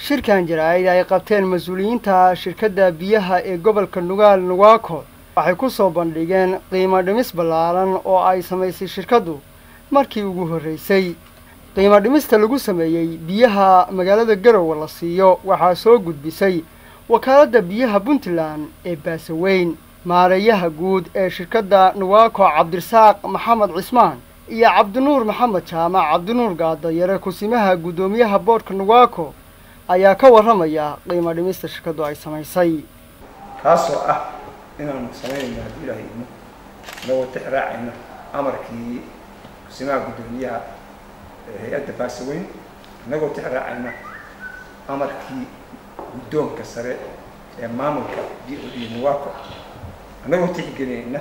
shirkan jaraa'id ay qabteen mas-uuliyiinta shirkadda biyaha ee gobolka nugaal nugaako waxay ku soo bandhigeen qiimo dhimis ballaaran oo ay samaysay shirkaddu markii ugu horraysay qiimo dhimista lagu sameeyey biyaha magaalada garowe la siiyo waxaa soo gudbisay wakaaladda biyaha puntland ee baasaweyn maareeyaha guud ee shirkadda nugaako cabdirasaaq maxamed cismaan iyo cabdinuur maxamed jaamac cabdinuur gaadayare kusimaha guddoomiyaha boodhka nugaako ayaa ka warramaya qiimo dhimista shirkaddu ay samaysay kaasoo ah inaanu samaynayno haddii ilaahay idmo inagoo tix raacayna amarkii kusimaha guddoomiyaha hay-adda baasaweyn inagoo tix raacayna amarkii guddoonka sare ee maamulka d o d nuwaako inagoo tixgelinayna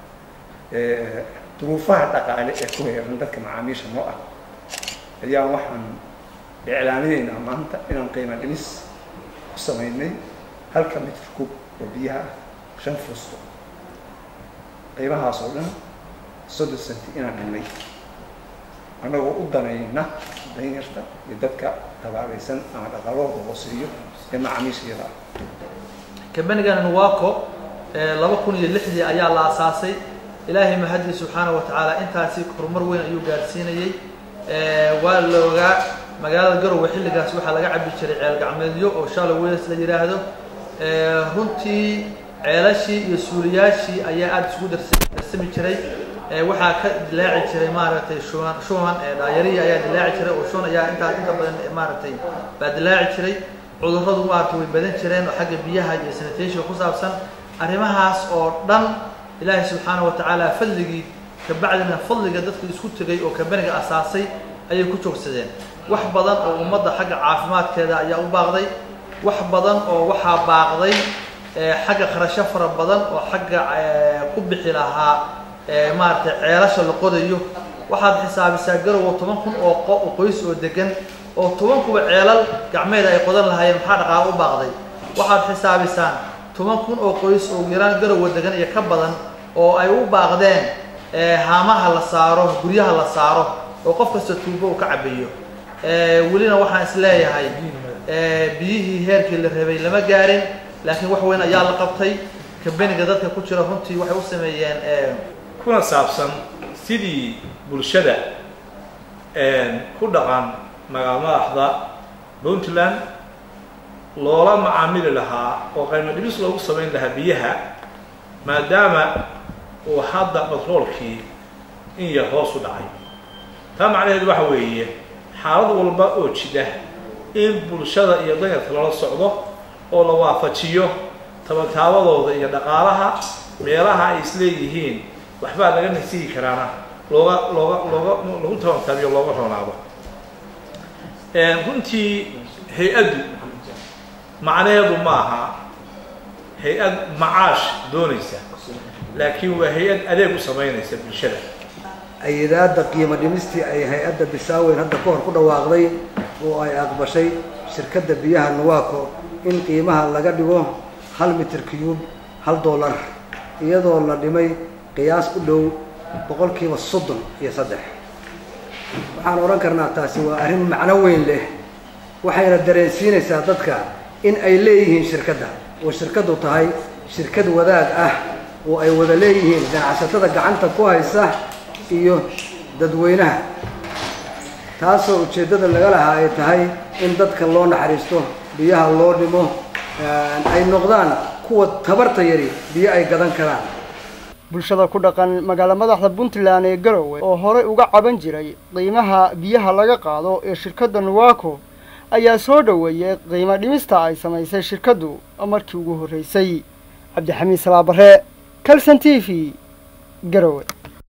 duruufaha dhaqaale ee ku heeran dadka macaamiisha noo ah ayaan waxaan iclaaminaynaa maanta inaan qiimo dhimis ku samaynay halka mitr kub oo biyaha ah shan fusto qiimahaas oo dhan soddon centi inaan dhinnay annagoo u danayna danyarta iyo dadka tabaabaysan ama dhaqaalahooda hooseeyo ee macaamiishayada ah kambanigan nuwaco laba kun iyo lixdii ayaa la asaasay ilaahay mahadii subxaana wa tacaala intaasi horumar weyn ayuu gaarsiinayey waa la ogaa magaalada garowe xilligaas waxaa laga cabi jiray ceel gacmeedyo oo shallow wells la yidhaahdo runtii ceelashii iyo suuliyaashii ayaa aada isugu darsami jiray waxaa ka dilaaci jiray maaragtay shuban shuban dhaayarihi ayaa dilaaci jiray oo shuban ayaa intaa inta badan maaragtay baa dilaaci jiray cudurradu maaragtay way badan jireen oo xagga biyaha iyo sanitationka ku saabsan arrimahaas oo dhan ilaahay subxaana wa tacaala fadligii kabacdina fadliga dadka isku tegay oo kambaniga asaasay ayay ku joogsadeen wax badan oo ummadda xagga caafimaadkeeda ayaa u baaqday wax badan oo waxaa baaqday xagga kharasho fara badan oo xagga ku bixi lahaa maaragtay ceelasha la qodayo waxaad xisaabisaa garowo toban kun oo qoys oo degan oo toban kuba ceelal gacmeeda ay qodan lahaayeen maxaa dhaqaalo u baaqday waxaad xisaabisaan toban kun oo qoys oo yaraan garowa degan iyo ka badan oo ay u baaqdeen haamaha la saaro guryaha la saaro oo qof kasta tuubo uu ka cabeeyo welina waxaan is leeyahay biyihii heerkii la rabay lama gaarin laakiin wax weyn ayaa la qabtay kambaniga dadka ku jira runtii waxay u sameeyeen kuna saabsan sidii bulshada ku dhaqan magaal madaxda puntland loola macaamili lahaa oo qaymo dhibis loogu samayn lahaa biyaha maadaama uu hadda batroolkii in yar hoos u dhacay taa macnaheedu waxa weeye xaalad walba oo jida in bulshada iyo danyarka lala socdo oo la waafajiyo tabataabadooda iyo dhaqaalaha meelaha ay isleeyihiin waxbaa laga nasihi karaana looga looga looga lagu tabantaabiyo looga roonaado runtii hay-addu macnaheedu maaha hay-ad macaash doonaysa laakiin waa hay-ad adeeg u samaynaysa bulshada ayadaadda qiimo dhimistii ay hay-adda bisaaweyn hadda ka hor ku dhawaaqday oo ay aqbashay shirkadda biyaha nuwaako in qiimaha laga dhigo hal mitir cube hal dollar iyadoo la dhimay qiyaas u dhow boqolkiiba soddon iyo saddex waxaan odhan karnaa taasi waa arrin macno weyn leh waxayna dareensiinaysaa dadka in ay leeyihiin shirkadda oo shirkaddu tahay shirkad wadaag ah oo ay wada leeyihiin ganacsatada gacanta ku haysa iyo dadweynaha taasoo ujeeddada laga lahaa ay tahay in dadka loo naxariisto biyaha loo dhimo ay noqdaan kuwa tabarta yari biyo ay gadan karaan bulshada ku dhaqan magaalo madaxda puntland ee garowe oo horey uga caban jiray qiimaha biyaha laga qaado ee shirkadda nuwaako ayaa soo dhoweeyey qiimo dhimista ay samaysay shirkaddu markii ugu horraysay cabdixamiid salaabare calson t v garowe